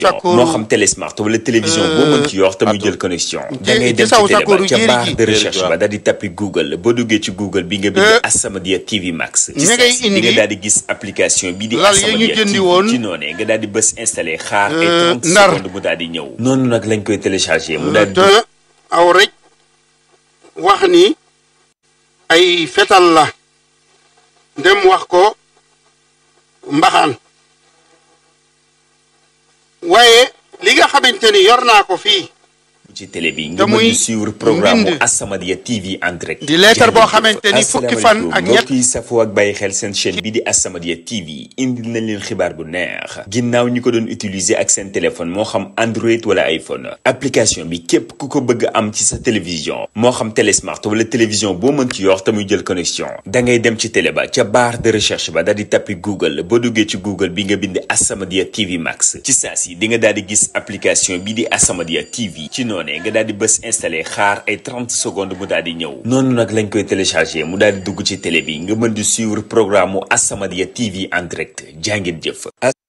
Sakkoru- moo xam télé smart wala télévision boo mën ci yor te muy jël connexion da ngay dem ci Gisaw télé ba Sakkoru ca jéeri barre ji. de Jéeri ji, recherche waaw. ba daal di tappi google boo duggee ci google bi nga bind Euh, As-Samadiyya TV Max ci ña ngay saa si di nga indi daal di gis application bi di lal ya ñu As-Samadiyya jëndi TV woon. ci noonee nga daal di bës installé xaar ay Euh, 30 Ndar. secondes mu daal di ñëw noonu nag lañ koy téléchargé mu daal di te aw rek wax ni ay fetal la dem wax ko mbaxaan waaye li nga xamante ni yor naa ko fii ci télé bi nga te mën muy di suivre programme mbind. As-Samadiyya TV en direct Di leetar boo xamante ni fukki fan ak ñett. mbokk yi safoo ak bàyyi xel seen chaîne bi di As-Samadiyya TV indil nañ leen xibaar bu neex ginnaaw ñi ko doon utiliser ak seen téléphone moo xam Android wala iPhone application bi képp ku ko bëgg am ci sa télévision moo xam télé smart wala télévision boo mën ci yor te muy jël connexion da ngay dem ci télé ba ca barre de recherche ba daal di tappi Google boo duggee ci Google bi nga bind As-Samadiyya TV Max ci saa si di nga daal di gis application bi di As-Samadiyya TV ci noonee nga daal di bës installé xaar ay 30 secondes mu daal di ñëw noonu nag lañ koy téléchargé mu daal di dugg ci télé bi nga mën di suivre programme mu As-Samadiyya TV en direct jàngeen jëf